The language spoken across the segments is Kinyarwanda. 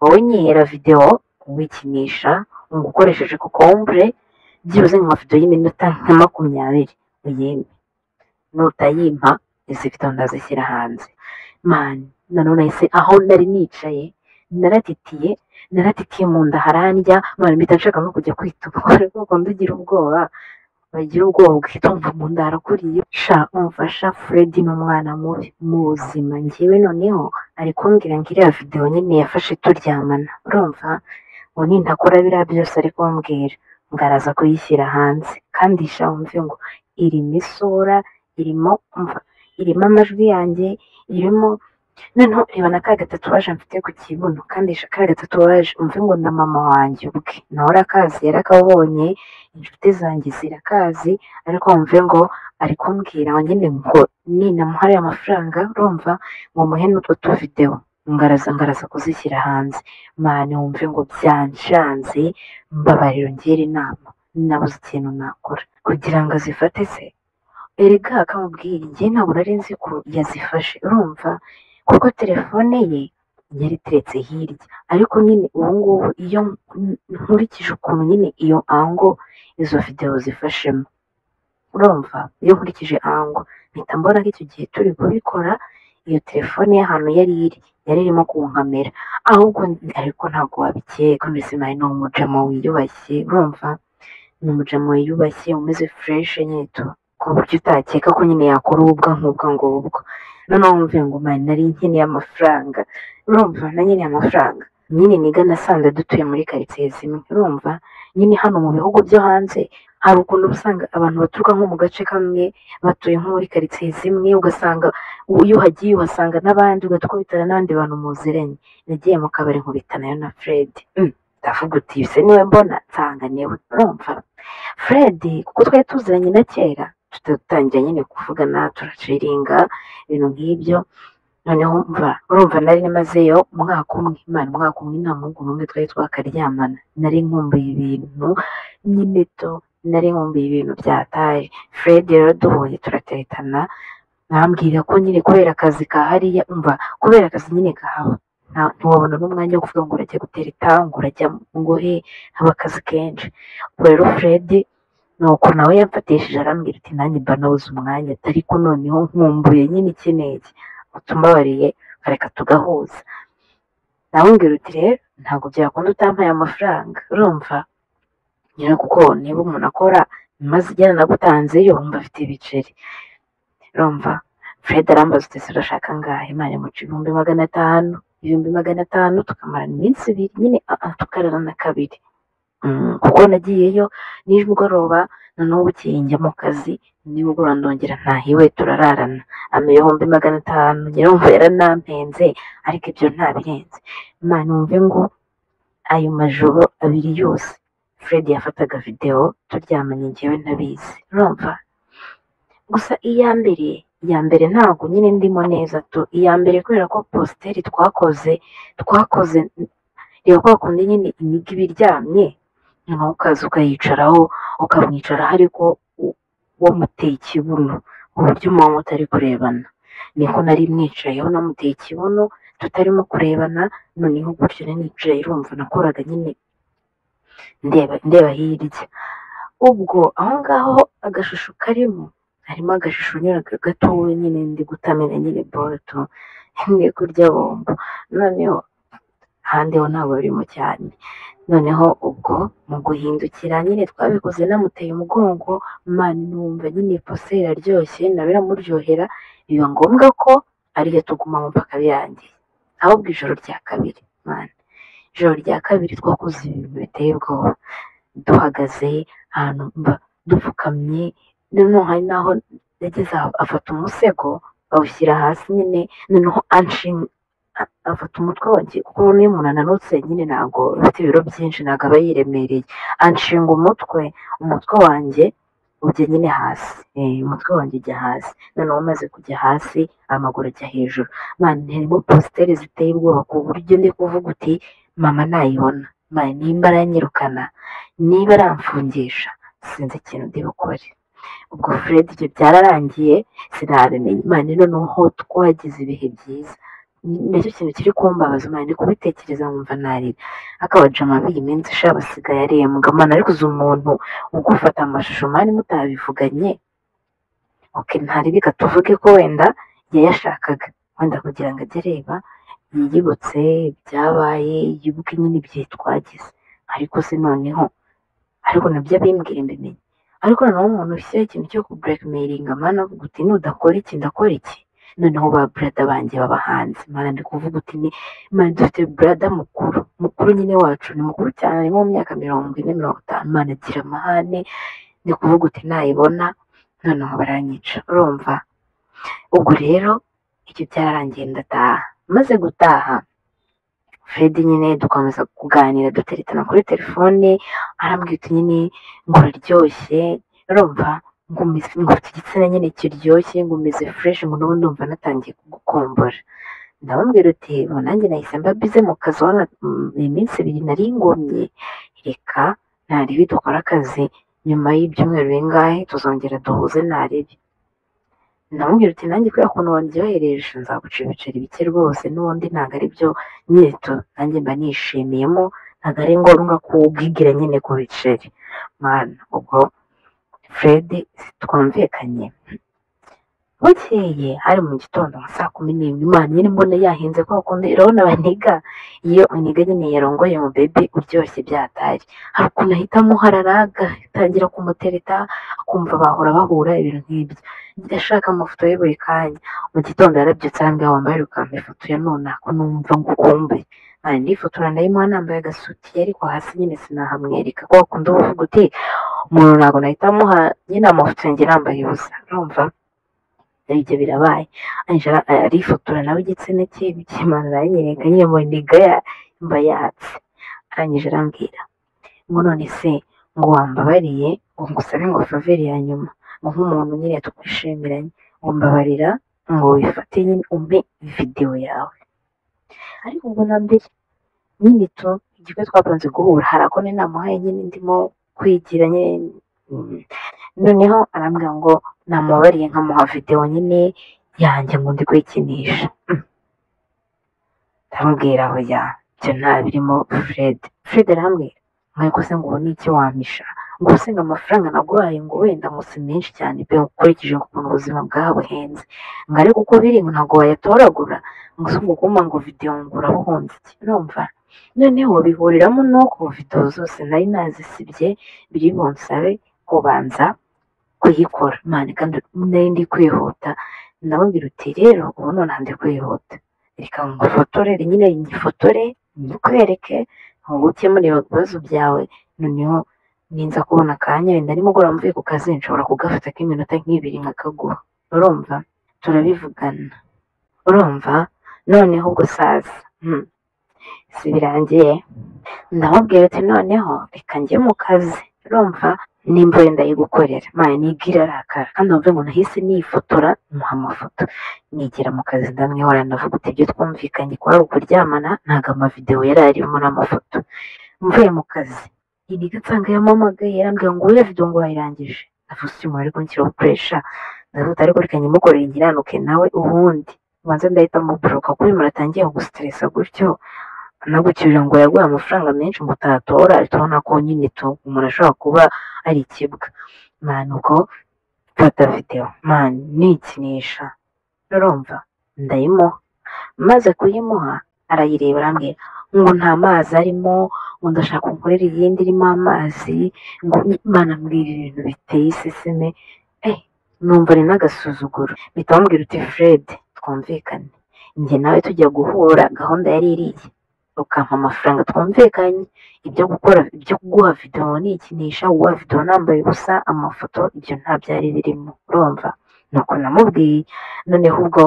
Abonyera videwo wikinisha ngukoresheje kokombure byibuze mu mavidewo y'iminota nka makumyabiri uyimpe nutayimpa izi videwo ndazishyira hanze mani nanone se aho nari nicaye naratitiye naratitiye mu nda harandya mani mpita nshaka no kujya kwituba kuko ndugira ubwoba bagira ubwoba bwita umva mu nda harakuriye sha umfasha Freddy ni umwana mubi mu buzima ngewe noneho ari kumbwira ngo iriya videwo nyine yafashe turyamana urumva ngo nintakora biriya byose ari kumbwira ngo araza kuyishyira hanze kandi sha wumve ngo irimo isura irimo umva irimo amajwi yanjye irimo noneho reba na ka gatatuwaje mfite ku kibuno kandi sha ka gatatuwaje umve ngo na mama wanjye ubwe nawe arakazi yarakabonye inshuti zanjye zirakazi ariko wumve ngo ari kumbwira ngo nyine ngo ninamuha ariya mafaranga urumva ngo muhe n'utwo tuvidewo ngaraza ngaraza kuzishyira hanze mani wumve ngo byanshanze mbabariro ngire inama nabuze ikintu nakora kugira ngo azifate se erega akamubwira igihe ntabwo nari nzi ko yazifashe urumva kuko telefone ye yari iteretse hirya ariko nyine ubu ngubu iyo nkurikije ukuntu nyine iyo ango izo videwo zifashemo urumva iyo nkurikije ango mpita mbona ko icyo gihe turi kubikora iyo telefone y'ahantu yari iri yari irimo kunkamera ahubwo ariko ntabwo wabikeka mbese mari ni umujama wiyubashye urumva ni umujama wiyubashye umeze fureshe nyine tu ku buryo utakeka ko nyine yakora ububwa nk'ubwa ngubwo noneho wumve ngo mari nari nkeneye amafaranga urumva na nyine amafaranga nyine niga nasanze dutuye muri karitsiye zimwe urumva nyine hano mu bihugu byo hanze hari ukuntu usanga abantu baturuka nko mu gace kamwe batuye nko muri karitsiye zimwe ugasanga iyo uhagiye uhasanga n'abandi ugahita ukubitana n'abandi bantu muziranye nagiye mu kabari nkubitana nayo na Fred Mm, ndavuga uti "Uyu se niwe mbona nsanga niwe urumva Fred kuko twari tuziranye na kera tutatangira nyine kuvugana turaciringa ibintu nk'ibyo noneho mva urumva nari namazeyo umwaka umwe imana umwaka umwe nta muhungu n'umwe twari twakaryamana nari nkumbuye ibintu nyine to nari nkumbuye ibintu byataje Fred rero duhuye turateretana bambwira ko nyine kubera akazi kahariya umva kubera akazi nyine kahaba nta- ntiwabona n'umwanya wo kuvuga ngo urajya gutera itango urajya ngo he haba akazi kenshi ubwo rero Fred ni uko nawe yamfatishije arambwira ati nanjye mba nabuze umwanya ariko noneho nkumbuye nyine iki n'iki utumbabariye reka tugahuza nawe mbwira uti rero ntabwo byakunda utampaye amafaranga urumva nyine kuko niba umuntu akora maze igihe nagutanzeyo wumva afite ibiceri urumva Fred arambaza uti ese urashaka angahe mani muca ibihumbi magana atanu ibihumbi magana atanu tukamarana iminsi ibiri nyine ah, ah, tukararana kabiri Mm, kuko nagiyeyo nijmugoroba noneho bukeye njya mu kazi nimugoroba ndongera ntahiwe turararana ibihumbi magana atanu nyirumva yaranampenze ariko ibyo ntabirenze mani wumve ngo ayo majoro abiri yose Fred yafataga videwo turyamanye njyewe ntabizi urumva gusa iya mbere iya mbere ntabwo nyine ndimo neza tu iya mbere kubera ko positeri twakoze twakoze reba kwa kundi nyine imiga iba iryamye noneho ukaza ukayicaraho ukamwicaraho ariko u- wamuteye ikibuno ku buryo umuntu mutari kurebana niko nari mwicayeho namuteye ikibuno tutarimo kurebana noneho gutyo nari nicaye urumva nakoraga nyine ndeba ndeba hirya ubwo aho ngaho agashusho karimo harimo agashusho nyine gatoya nyine ndi gutamena nyine boruto ndi kurya bombo noneho handeho ntabwo birimo cyane noneho ubwo mu guhindukira nyine twabikoze namuteye umugongo mani numva nyine pose iraryoshye nawe iramuryohera biba ngombwa ko ariyo tugumamo mpaka birangiye ahubwo ijoro rya kabiri mani ijoro rya kabiri twakoze ibintu biteye ubwoba duhagaze ahantu mba dupfukamye noneho hari n'aho yageze aho afata umusego awushyira hasi nyine noneho anshinga a- afata umutwe wanjye kuko urabona iyo umuntu ananutse nyine ntabwo afite ibiro byinshi ntabwo aba yiremereye anshinga umutwe umutwe wanjye ujya nyine hasi eh, umutwe wanjye ujya hasi noneho umaze kujya hasi amaguru ajya hejuru mani harimo positeri ziteye ubwoba ku buryo ndi kuvuga uti mama nayibona mani nimba aranyirukana niba aramfungisha sinzi ikintu ndi bukore ubwo Fred ibyo byararangiye sinabimenye mani noneho twagize ibihe byiza nicyo kintu kiri kumbabaza umwana ndi kubitekereza nkumva narira akaba jama b'iyi minsi sha basigaye arembwa mwana ariko uzi umuntu ugufata amashusho mwari mutabivuganye oke ntari bigatuvuge ko wenda yayashakaga wenda kugira ngo ajye areba yiyibutse ibyabaye yibuke nyine ibihe twagize ariko se noneho ariko nabyo bimbwira mbimenye ariko noneho umuntu ufite ikintu cyo kubrekimeyiringa mana avuga uti nudakora iki ndakora iki noneho ba burada banjye baba hanze mana ndi kuvuga uti ni mana dufite burada mukuru mukuru nyine wacu ni mukuru cyane ari nko mu myaka mirongo ine mirongo itanu mana agira amahane ndi kuvuga uti nayibona noneho baranyica urumva ubwo rero icyo byararangiye ndataha maze gutaha fred nyine dukomeza kuganira duteretana kuri telefone arambwira uti nyine ngo uraryoshye urumva ngumeze ngo ufite igitsina nyine kiryoshye ngumeze fureshi ngo n'ubu ndumva natangiye kugukombora ndababwira uti ubu nanjye nahise mba bize mu kazi wana iminsi ibiri nari ngomye reka narebe dukora akazi nyuma y'ibyumweru bingahe tuzongera duhuze narebe ndamubwira uti nanjye kubera ukuntu wandyohereje nzaguca ibiceri bike rwose n'ubundi ntabwo ari byo nyito nanjye mba nishimiyemo ntabwo ari ngombwa kuwubwigira nyine ku biceri mwana ubwo fred twumvikanye bukeye hari mu gitondo nka saa kumi n'imwe imana nyine mbona yahinze ko bakunda urabona baniga iyo uniga nyine yarongoye mu bebe uryoshye byatari hari ukuntu ahita amuharara agatangira kumutereta akumva bahora bahura ibintu nk'ibyo ndashaka amafoto ye buri kanya mu gitondo yarabyutse arambwira wambaye urukamba ifoto ya none ko numva ngukumbuye nkari ndifotora ndayimuha nambaye agasutiye ariko hasi nyine sinahamwereka ko wakunda uvuga uti umuntu ntabwo nahita amuha nyine amafoto yanjye nambaye ubusa urumva ibyo birabaye angela arifotora nawe igitsina cye bikimana aranyereka nyine mu ndiga yambaye yatse arangije arambwira ngo none se ngo wambabariye ngo ngusabe ngo faveri ya nyuma ngo nk'umuntu nyine twishiranye ngo mbabarira ngo wifate nyine umpe videwo yawe ariko ubwo na mbere nyine tu igihe twapanze guhura hari ako namuhaye nyine ndimo kwigira nyine mm, noneho arambwira ngo namubabariye nkamuha videwo nyine yanjye ngo ndi kuyikinisha Mm. ndamubwira hoya ibyo nta birimo fred fred arambwira nk'uko se ngo ubu ni iki wampisha ngo se ngo amafaranga naguhaye ngo wenda ngo si menshi cyane pe ukurikije ukuntu ubuzima bwabuhenze ngo ariko uko biri ngo ntabwo wayatoragura ngo si umuguma ngo videwo ngo urabuhunze iki urumva noneho bihuriramo n'uko videwo zose nari nazisibye biri bunsabe kubanza kuyikora mani kandi nari ndi kwihuta ndamubwira uti rero ubu nonaha ndi kwihuta reka ngufotore nyine ngifotore ngikwereke ngo ukemure ibibazo byawe noneho ninza kubona akanya wenda nimugoroba mvuye ku kazi nshobora kugafata k'iminota nk'ibiri nkakaguha urumva turabivugana urumva noneho ubwo saza hmm, si birangiye ndamubwira ati noneho reka njye mu kazi urumva nimba wenda yigukorera maya nigira arakara kandi wumve ngo nahise nifotora muha amafoto nigera mu kazi ndamwihora ndavuga uti ibyo twumvikanye ko ari ukuryamana ntabwo amavidewo yari arimo n'amafoto mvuye mu kazi iriga nsanga yampamagaye yarambwira ngo wowe video ngo wayirangije ndavuze uyu muntu ariko nshyiraho puresha ndavuga ariko reka nyimukorere nkiranuke nawe ubundi ubanza ndahita muboroka kuko uyu muntu atangiye kugusiteresa gutyo anagukirira ngo yaguhe amafaranga menshi ngo utayatora turabona ko nyine tu umuntu ashobora kuba ari ikibwa mani uko fata videwo mani nikinisha urumva ndayimuha maze kuyimuha arayireba arambwira ngo nta mazi arimo ngo ndashaka unkorera iyindi irimo amazi ngo imana mbwira ibintu biteye iseseme eh numva ari n'agasuzuguro mpita bamubwira uti fred twumvikane njye nawe tujya guhura gahunda yari iriye ukampa amafaranga twumvikanye ibyo gukora ibyo kuguha videwo nikinisha uguha videwo nambaye ubusa amafoto ibyo nta byari birimo urumva nuko namubwiye noneho ubwo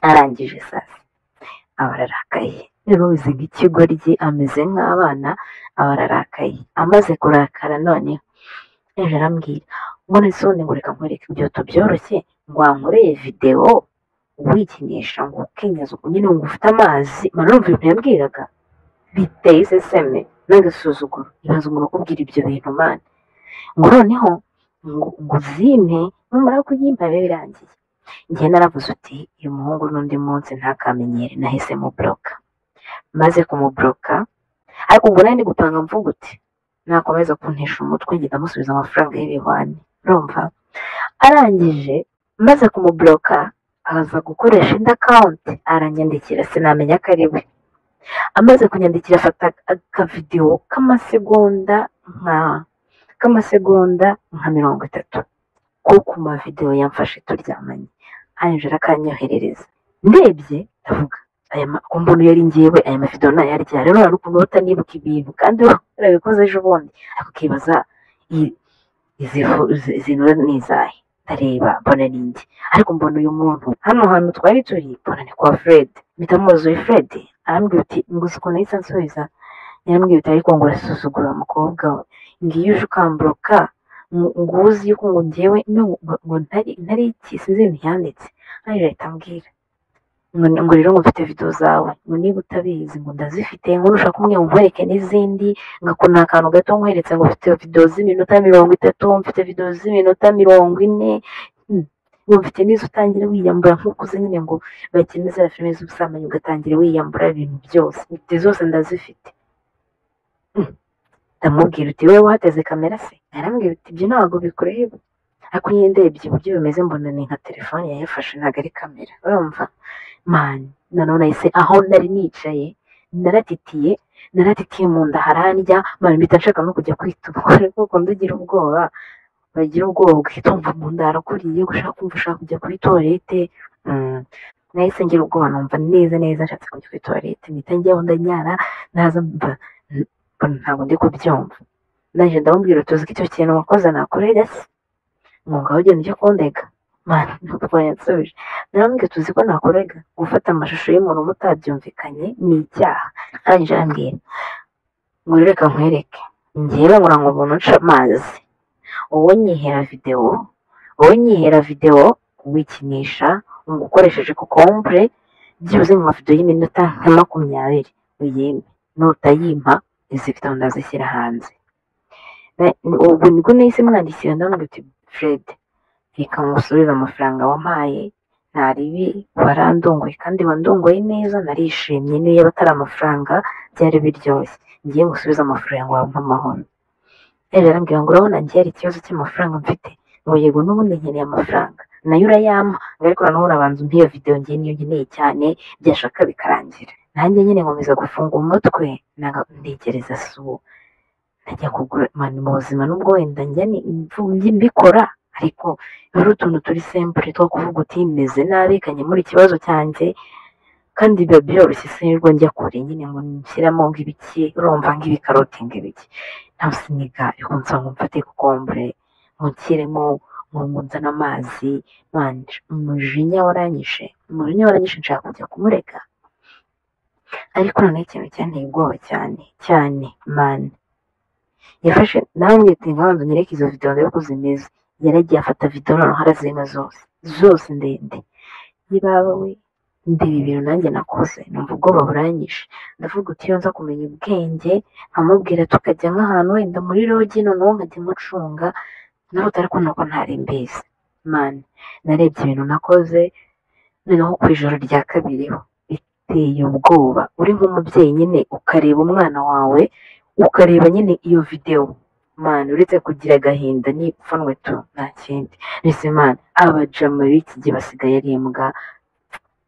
arangije sasa aba ararakaye rero uzi nk'ikigoryi ameze nk'abana aba ararakaye amaze kurakara noneho ejo arambwira ngo none se ubundi ngo reka nkwereke ibyoto byoroshye ngo wankoreye videwo wikinisha ngo ukenyeze uko nyine ngo ufite amazi manumva ibintu yambwiraga biteye iseseme n'agasuzuguro ibaze umuntu ukubwira ibyo bintu mani ngo noneho ngo ngo uzimpe numara kuyimpa biba birangiye njye naravuze uti uyu muhungu n'undi munsi ntakamenyere nahise muboroka maze kumuboroka ariko ubwo nari ndi gupanga mvuga uti nakomeza kuntesha umutwe ngenda amusubiza amafaranga y'ibihwani urumva arangije maze kumuboroka aza gukoresha indi akawunti aranyandikira sinamenya ko ari we amaze kunyandikira afata akavidewo k'amasegonda nka k'amasegonda nka mirongo itatu ko ku mavidewo yamfashe turyamanye arangira akanyoherereza ndebye ndavuga aya makuru mbona iyo ari ngewe aya mavidewo nayarya rero hari ukuntu utanibuka ibintu kandi urabikoze ejo bundi ariko ukibaza i- izi fu- izi- izi nura ni izahe ndareba mbona ni njye ariko mbona uyu muntu hano hantu twari turi mbona ni kwa fred mpita muzuye fred arambwira uti nguzi ukuntu yahise ansubiza yarambwira uti ariko ngo urasuzugura umukobwa we ngiyo uje ukamburoka ngo uzi yuko ngo ngewe no- ngo ngo ntari ntari iki sinzi ibintu yanditse hanyuma ahita ambwira ngo ngo rero ngo mfite video zawe ngo niba utabizi ngo ndazifite ngo nushaka umwe nkwereke n'izindi ngo ni akantu gato nkweretse ngo mfite video z'iminota mirongo itatu mfite video z'iminota mirongo ine Hmm. ngo mfite n'izo utangira wiyambura nk'uko uzi nyine ngo bakina za filime z'ubusambanyi ugatangira wiyambura ibintu byose ibyo zose ndazifite Hmm. ndamubwira uti wowe wahateze kamera se arambwira uti ibyo ntabwo bikureba ariko iyo ndebye uburyo bimeze mbona ni nka telefone yayifashe ntabwo ari kamera urumva mani nanone nahise aho nari nicaye naratitiye naratitiye mu nda harandya mani mpita nshaka no kujya kwituma ariko kundi ugira ubwoba bagira ubwoba ugahita wumva mu nda harakuriye ushaka kumva ushaka kujya kuri tuwarete Mm. nahise ngira ubwoba numva neza neza nshatse kujya kuri tuwarete mpita njyaho ndanyara naza mba n- mbona ntabwo ndi kubyumva naje ndamubwira uti uzi ko icyo kintu wakoze nakurega se ngo ngaho ugenda ujya kundega mani ntabwo yansubije narambwira tuzi ko nakorega gufata amashusho y'umuntu mutabyumvikanye ni icyaha arangije arambwira ngo rero reka nkwereke ngewe nkora ngo umuntu nca amazi wowe nyihera videwo wowe nyihera videwo wikinisha ngo ukoresheje kokombure byibuze nka videwo y'iminota nka makumyabiri uyime nutayimpa izi video ndazishyira hanze Na- ubwo nibwo nahise mwandikira ndamubwira uti fred reka ngusubize amafaranga wampaye nta ribi warandongoye kandi wandongoye neza narishimye niyo yaba atari amafaranga byari biryoshye ngiye gusubiza amafaranga wawe nk'amahoro ejo arambwira ngo urabona ngiye hari ikibazo cy'amafaranga mfite ngo yego n'ubundi nkeneye amafaranga nayo urayampa ngo ariko noneho urabanza umpe iyo videwo ngiye niyo nkeneye cyane byashaka bikarangira nanjye nyine nkomeza gufunga umutwe nanga- ntekereza suwo najya kugura mani mu buzima n'ubwo wenda njya ni- mvu- mbikora ariko rero utuntu turi sempure two kuvuga uti meze nabi kanyemura ikibazo cyanjye kandi biba byoroshye sinirwa njya kure nyine ngo nshyiramo ngo ibiki urumva ngo ibikaroti ngo ibiki nawe siniga ariko nsaba ngo mfate kokombure ngo nshyiremo ngo ngo nzane amazi manje umujinya waranyishe umujinya waranyishe nshaka kujya kumurega ariko noneho ikintu cyanteye ubwoba cyane cyane mani yafashe nawe mwite nk'abantu nyereka izo videwo ndebe ko zimeze yaragiye afata videwo noneho arazima zose zose ndende yibaba we ndeba ibintu nanjye nakoze numva ubwoba buranyishe ndavuga uti iyo nza kumenya ubwenge nkamubwira tukajya nk'ahantu wenda muri rogi noneho nkajya mucunga nabuta ariko nuko ntari mbizi mani narebye ibintu nakoze noneho ku ijoro rya kabiri ho biteye ubwoba uri nk'umubyeyi nyine ukareba umwana wawe ukareba nyine iyo videwo mani uretse kugira agahinda n'ipfunwe tu nta kindi mbese mani abajama b'iki gihe basigaye ari imbwa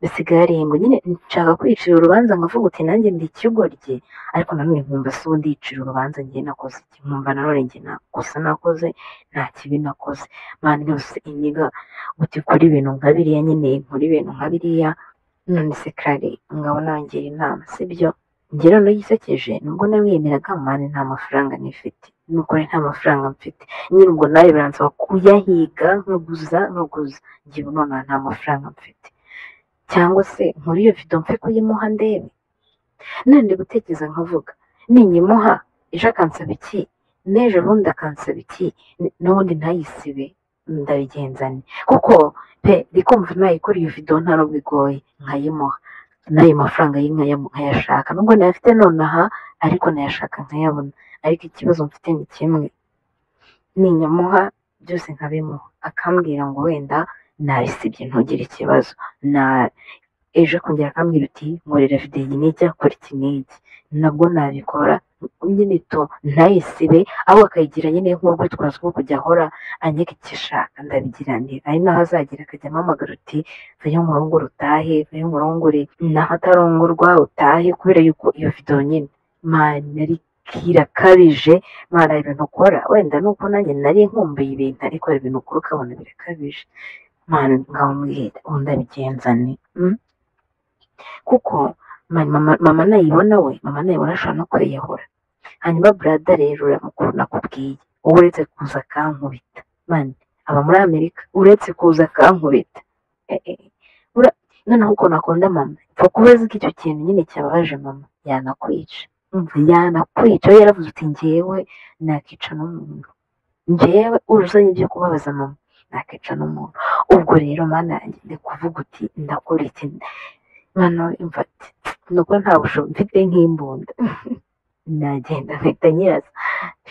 bisigaye ari imbwa nyine nshaka kwicira urubanza nkavuga uti nanjye ndi ikigoryi ariko nanone nkumva si ubu ndicira urubanza njye nakoze iki nkumva nanone njye nta kosa nakoze nta kibi nakoze mani yose inyiga uti kora ibintu nka biriya nyine nkora ibintu nka biriya none se kare ngabo nangira inama sibyo njye noneho yisekeje nubwo nawiyemeraga mani nta mafaranga nifite nukuri nta mafaranga mfite nyine ubwo nawe biransaba kuyahiga nkaguza nkaguza njye ubu nonaha nta mafaranga mfite cyangwa se nkuri iyo vido mfe kuyimuha ndebe none ndi gutekereza nkavuga ninyimuha ejo akansaba iki n'ejo bundi akansaba iki n- n'ubundi ntayisibe ndabigenzane kuko pe ndi kumva nayikora iyo vido nta nubwo igoye nkayimuha n'ayo mafaranga y'inka nkayashaka nubwo nayafite nonaha ariko nayashaka nkayabona ariko ikibazo mfite ni kimwe ninyamuha byose nkabimuha akambwira ngo wenda nabisibye ntugire ikibazo na ejo kongera akambwira uti nkorera videwo iyi n'ijya kora iki n'iki nabwo nabikora nyine to ntayisibe ahubwo akayigira nyine nk'urwitwazo rwo kujya ahora anyega igishaka ndabigira nti ari naho azagera akajya amamagara uti vayo murongore utahe vayo murongore naho atarongorwa utahe kubera yuko iyo videwo nyine mani nari kirakabije mwana ibintu ukora wenda nuko nanjye nari nkumbuye ibintu ariko hari ibintu ukora ukabona birakabije mani ngaho mwihera undi abigenza ni mm? kuko mani mama, mama nayibona we mama nayibona ashobora no kwiyahura hanyuma burada rero uramukuru nakubwiye uba uretse kuza akankubita mani aba muri amerika uretse kuza akankubita Eh, eh, eh. Ura- noneho ukuntu akunda mama upfa kuba azi ko icyo kintu nyine cyababaje mama yanakwica umva yanakwica we yaravuze uti njyewe nakica n'umuntu njyewe uzanye ibyo kubabaza mama nakica n'umuntu ubwo rero mana yanjye ndi kuvuga uti ndakora iki mano imva ati nuko nta bushobozi mfite nk'imbunda nagenda mpita nyiraza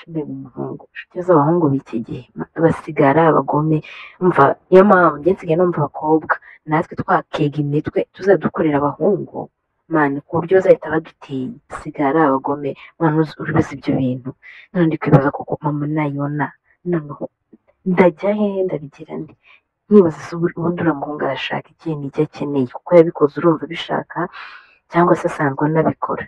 mbe umuhungu inshuti z'abahungu b'iki gihe ma- basigara abagome mva niyo mpamvu njye nsigaye numva abakobwa natwe twakega imitwe tuzadukorera abahungu mani ku buryo bazahita badutinya sigara abagome mwana uzi- ubizi ibyo bintu none ndi kwibaza kuko mama nayibona noneho ndajya hehe ndabigira nde nkibaza se ubu- ubundi uriya muhungu arashaka ikintu icyo akeneye kuko yabikoze urumva abishaka cyangwa se asanzwe anabikora